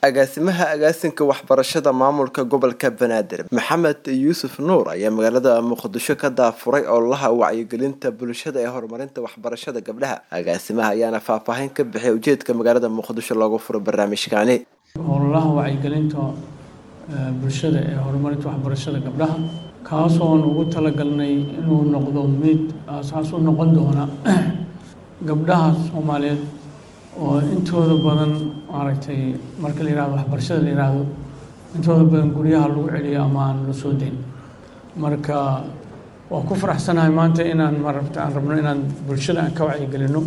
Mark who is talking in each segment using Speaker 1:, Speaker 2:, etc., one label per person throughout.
Speaker 1: agaasimaha agaasinka waxbarashada maamulka gobolka banaadir maxamed yuusuf nuur ayaa magaalada muqdisho ka daafuray ololaha wacyigelinta bulshada ee horumarinta waxbarashada gabdhaha agaasimaha ayaana faahfaahin ka bixiyay ujeedka magaalada muqdisho loogu furo barnaamijkaani
Speaker 2: ololaha wacyigelinta bulshada ee horumarinta waxbarashada gabdhaha kaasoon ugu talagalnay inuu noqdo mid aasaas u noqon doona gabdhaha soomaaliyeed oo intooda badan maaragtay marka la yihahdo waxbarashada la yihahdo intooda badan guryaha lagu celiyo ama aan la soo dayn marka waa ku faraxsanahay maanta inaan marabta aan rabno inaan bulshada aan ka wacyigelino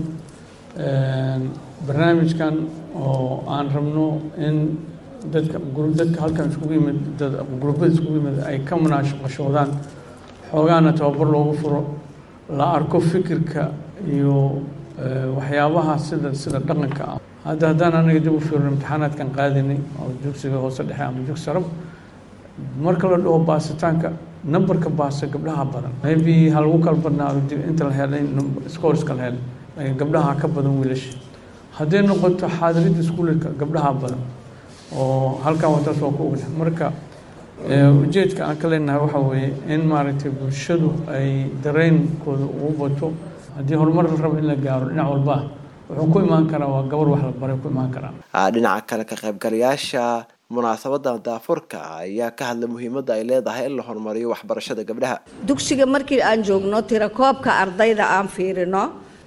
Speaker 2: barnaamijkan oo aan rabno in dadka dadka halkan iskugu yimid gurubbada iskugu yimid ay ka munaashaqashoodaan xoogaana tababar loogu furo la arko fikirka iyo waxyaabaha sida sida dhaqanka ah hadda haddaan anaga dib u fiirno imtixaanaadkan qaadinay oo dugsiga hoose dhexe ama dugsi sarab marka la dhaho baasitaanka numberka baasa gabdhaha badan maybe ha lagu kala badnaado inta la helay scoreska la helay laakiin gabdhaha ka badan wiilasha hadday noqoto xaadiridda iskuulka gabdhaha badan oo halkan wataas waa ku ognahay marka ujeedka aan ka leenahay waxaa weeye in maaragtay bulshadu ay dareenkooda ugu bato haddii horumar la rabo in la gaaro dhinac walba wuxuu ku imaan karaa waa gabar wax la baray ku imaan karaa
Speaker 1: dhinaca kale ka qaybgalayaasha munaasabada daafurka ayaa ka hadlay muhiimadda ay leedahay in la horumariyo waxbarashada gabdhaha
Speaker 3: dugsiga markii aan joogno tirakoobka ardayda aan fiirino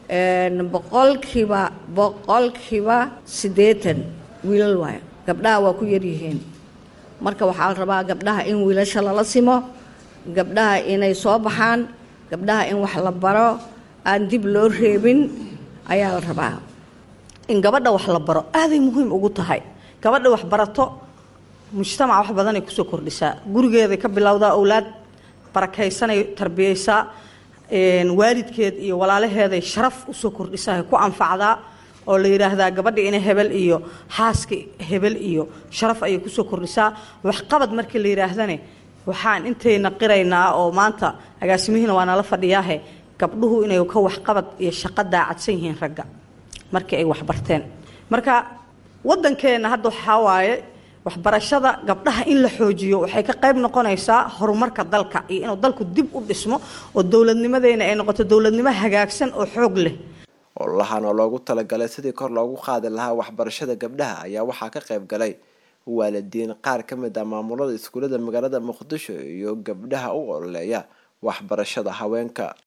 Speaker 3: boqolkiiba boqolkiiba siddeetan wiilal waayo gabdhaha waa ku yaryihiin marka waxaa la rabaa gabdhaha in wiilasha lala simo gabdhaha inay soo baxaan gabdhaha in wax la baro aan dib loo reebin ayaa la rabaa in gabadha wax la baro aaday muhiim ugu tahay gabadha wax barato mujtamac wax badanay kusoo kordhisaa gurigeeday ka bilowdaa owlaad barakaysanay tarbiyeysaa waalidkeed iyo walaalaheeday sharaf usoo kordhisaa ku anfacdaa oo la yidhaahdaa gabadha ina hebel iyo xaaska hebel iyo sharaf ayay kusoo kordhisaa waxqabad markii la yidhaahdane waxaan intayna qiraynaa oo maanta agaasimihiina waa nala fadhiyaahe gabdhuhu inay ka waxqabad iyo shaqo daacadsan yihiin ragga markii ay waxbarteen marka waddankeenna hadda waxaa waaye waxbarashada gabdhaha in la xoojiyo waxay ka qayb noqonaysaa horumarka dalka iyo inuu dalku dib u dhismo oo dowladnimadeena ay noqoto dowladnimo hagaagsan oo xoog leh
Speaker 1: ololahan oo loogu talagalay sidii kor loogu qaadi lahaa waxbarashada gabdhaha ayaa waxaa ka qayb galay waalidiin qaar ka mid ah maamulada iskuullada magaalada muqdisho iyo gabdhaha u ololeeya waxbarashada haweenka